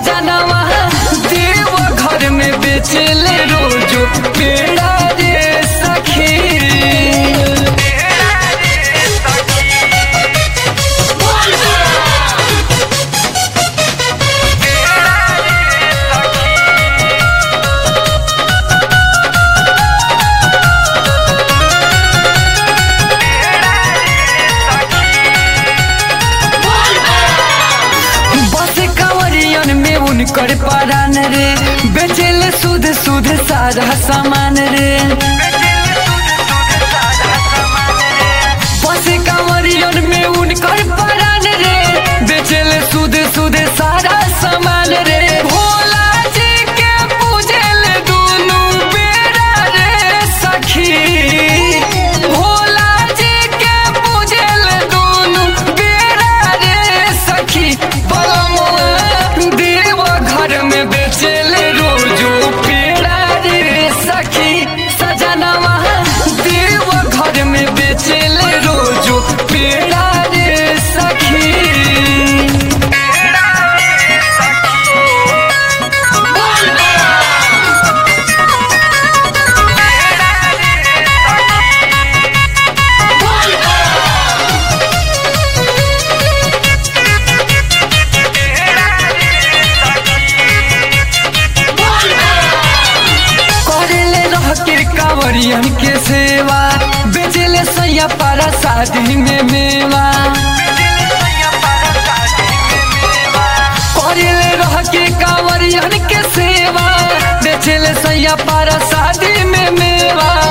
सजनवा देव घर में बेचले रोजो पेड़ा रे सखी बस कंवरियन में उनकर परान रे बेचले सुध सुध सारा सामान रे बस कंवरियन में उनकर परान रे बेचले सुध सुध सारा सामान रे भोला जी के पूजले दुनु बेरा रे सखी भोला जी के पूजले दुनु बेरा रे सखी बलमुआ देव घर में बेचले रोजो पेड़ा रे सखी सजनवा देव घर में बेचले रोजो पेड़ा रे सखी करेले रह के कांवरियन के सेवा बेचले सैया पारा शादी में मेवा करेले रह के कांवरियन के सेवा बेचले सैया पारा शादी में मेवा